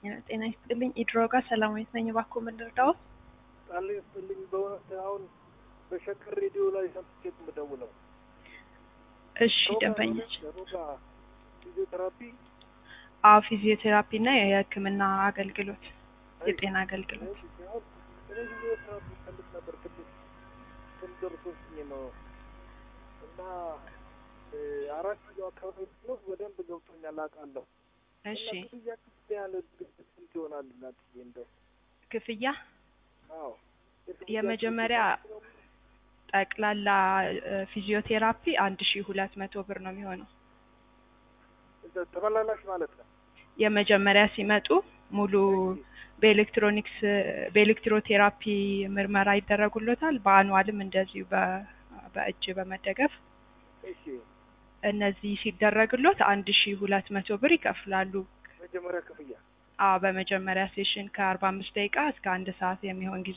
ጤና ይስጥልኝ። ኢድሮጋ ሰላማዊት ነኝ። እባክዎ ምን ልርዳዎ? ቃል ይስጥልኝ። በእውነት አሁን በሸገር ሬዲዮ ላይ ሰምቼ የምደውለው እሺ ደንበኞች ሮጋ ፊዚዮቴራፒ አዎ ፊዚዮቴራፒ እና የሕክምና አገልግሎት የጤና አገልግሎት ሲሆን እኔ ፊዚዮቴራፒ ፈልግ ነበር ትንሽ ስም ደርሶብኝ ነው እና እ አራት ኪሎ አካባቢ ነው በደንብ ገብቶኛል አውቃለሁ። እሺ እና ክፍያ ክፍያ ያለ ስንት ይሆናል እናትዬ? እንደው ክፍያ አዎ የመጀመሪያ ጠቅላላ እ ፊዚዮቴራፒ አንድ ሺ ሁለት መቶ ብር ነው የሚሆነው። እንደ ተመላላሽ ማለት ነው። የመጀመሪያ ሲመጡ ሙሉ በኤሌክትሮኒክስ በኤሌክትሮቴራፒ ምርመራ ይደረጉሎታል። በአኗልም እንደዚሁ በ- በእጅ በመደገፍ እሺ እነዚህ ሲደረግሎት አንድ ሺ ሁለት መቶ ብር ይከፍላሉ። መጀመሪያ ክፍያ አዎ በመጀመሪያ ሴሽን ከአርባ አምስት ደቂቃ እስከ አንድ ሰዓት የሚሆን ጊዜ